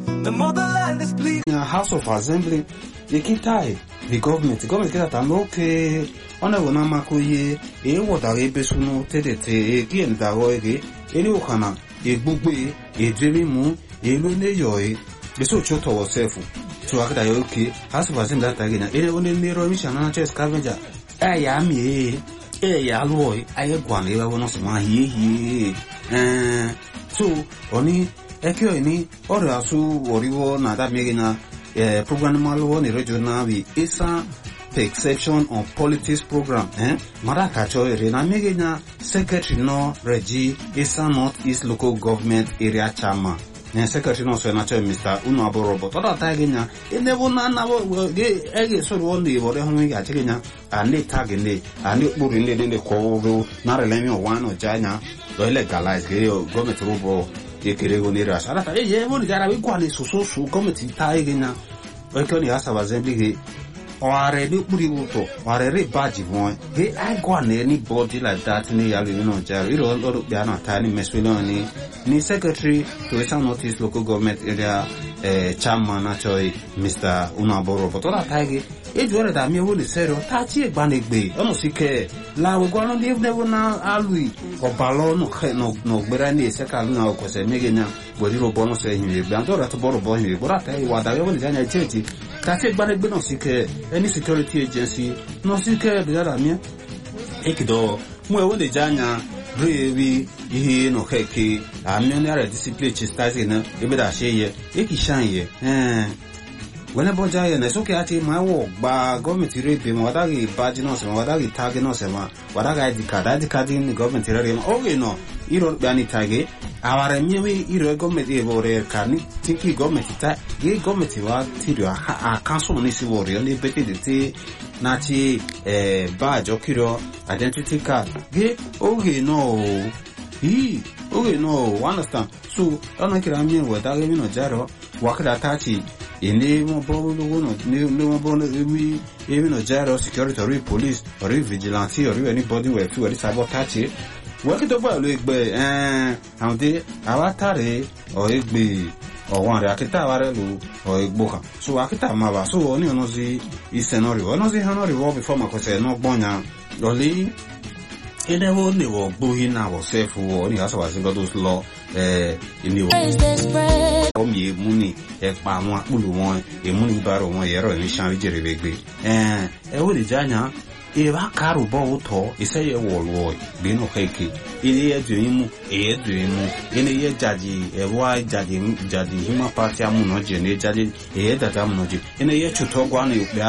The motherland is bleeding. na house of assembly ekitai the government government kita n'oke ọnọbụ na amakoye ewọtara ebe sunu tedete eki ndago ege eri ụkana egbugbe edremimu elu neyoe besi ocho tọwọ sefu so akita ya oke house of assembly ata gina ere onye mmeri omisha na nacho scavenger ẹ̀yà mi ẹ̀ ẹ̀yà lọ́ọ̀ ayé gbàlẹ́ wẹ́wẹ́ náà sì máa hìé hìé ẹ̀ẹ́n so ọ̀ní ẹ̀kẹ́ ọ̀ ní ọ̀rẹ́ àṣù wọ̀ríwọ́ náà dàbí na eh, program malwo ni regional bi isa perception on politics program eh mara kacho ere na mege na secretary no regi isa north east local government area chairman ne secretary no so na cho mr unu aboro but oda ta ge nya ene bo na na bo ge ege so ro ni bo re hu ga che nya ani tag ni ani kpuru ni ni ko ro na re le mi o wa no ja nya do legalize ge yo government ro bo ekele go ni rasha ara ta ye bo ni gara wi kwa ni so so so government ta ge nya o ke ni asa ba zembi ge ọ̀rẹ́ ní kúrì wùtọ̀ ọ̀rẹ́ rí bájì wọn he i go on anybody like that ní yàrá ìlú náà jẹ́ ìrọ̀ lọ́dọ̀ bí a náà ta ní mẹ́sìlẹ̀ náà ní ní secretary to eastern north east local government area eh, chairman actually mr unaboro but ọ̀rọ̀ àtàgé eju ọ̀rẹ́ dàmí owó lè sẹ́rẹ̀ ọ́ tá tí ìgbanigbe ọ̀nà sí kẹ́ ẹ̀ láwẹ̀ gbọ́n ní ẹ̀fọ́ náà alùi ọ̀bà lọ nà gbéra ní ẹ̀sẹ̀ kàlù náà ọ̀kọ̀sẹ̀ mẹ́gẹ̀ náà gbòdìrò bọ́nù sẹ̀ ẹ̀hìn ìgbà tó rẹ̀ tó bọ́rọ̀ bọ́ ẹ̀hìn ìgbà tó ìwà àdàwẹ̀ wọ́n lè jáde ẹ̀jẹ̀ kàtí ìgbanigbe náà sí kẹ́ any security agency náà sí kẹ́ ẹ̀ bìdára mi ekido mú ẹ̀wọ́n lè já nya rí ihe nọ kẹ́kẹ́ àmì ọ̀nà rẹ̀ discipline chastise náà ebe dà ṣe yẹ eki ṣàn yẹ wẹ́nẹ́ bọ́jà yẹ nẹ̀sókè àti máa wọ̀ gba gọ́ọ̀mẹ̀ntì rẹ̀ bẹ̀ mọ́ wàdàgì bájì náà sẹ̀mọ́ wàdàgì tágì náà sẹ̀mọ́ wàdàgì id card id card ní gọ́ọ̀mẹ̀ntì rẹ̀ mọ́ ọ̀gẹ̀ náà ìrọ̀ gbani tàgé awara miewe ìrọ̀ gọ́ọ̀mẹ̀ntì ẹ̀ bọ̀ rẹ̀ kà ní tíkì gọ́ọ̀mẹ̀ntì tá gé gọ́ọ̀mẹ̀ntì wa tìrọ̀ àkánsọ̀ ní sí wọ̀ rẹ̀ ní bẹ́tẹ̀ dẹ̀ nati eh, badge okiro identity card ge oge náà o yìí oge náà o understand so ọ̀nà kìlá mi wẹ̀ dágé mi náà járọ wákàtà tààtì ìní wọn bọ́ lówó náà ní wọn bọ́ èmi èmi náà járọ security ọ̀rí police ọ̀rí vigilante ọ̀rí anybody wẹ̀ fi wẹ̀ ní sábọ̀ tààtì wẹ́kí tó bá ìlú ẹgbẹ́ ẹ̀ẹ́n àwọn dé àwa tààrí ọ̀ ẹgbẹ́ ọ̀wọ́n rẹ̀ akíta wa rẹ̀ lò ọ̀ egbò kan so akíta máa bá so ọ ní ọ̀nà sí ìsẹ̀ náà rẹ̀ ọ̀nà sí hàn rẹ̀ wọ́ bí fọ́ọ̀mù àkọsẹ̀ náà gbọ́nyà lọ́lé ẹnẹ́wọ́ lè wọ́ gbóhi náà wọ́ sẹ́fù wọ́ ní ìhásọ̀ wá sí gbọ́dọ̀ lọ ẹni wọ́. ọmọ yìí mú ni ẹ̀pà àwọn akpọ̀lù wọn èmú ni bára wọn yẹ̀rọ ní sàn jẹ̀rẹ̀ bẹ́ẹ̀ gbé ẹ̀ wọ́n lè já yàn eba karu bɔ wotɔ isɛ yɛ wɔlɔ gbɛnɔ kɛkɛ ele yɛ do yin mu eye do yin mu ele yɛ jadi ɛwa jadi jadi hima party amu nɔ jɛ ne jadi eye dada mu nɔ jɛ ele yɛ tsutɔ gba ne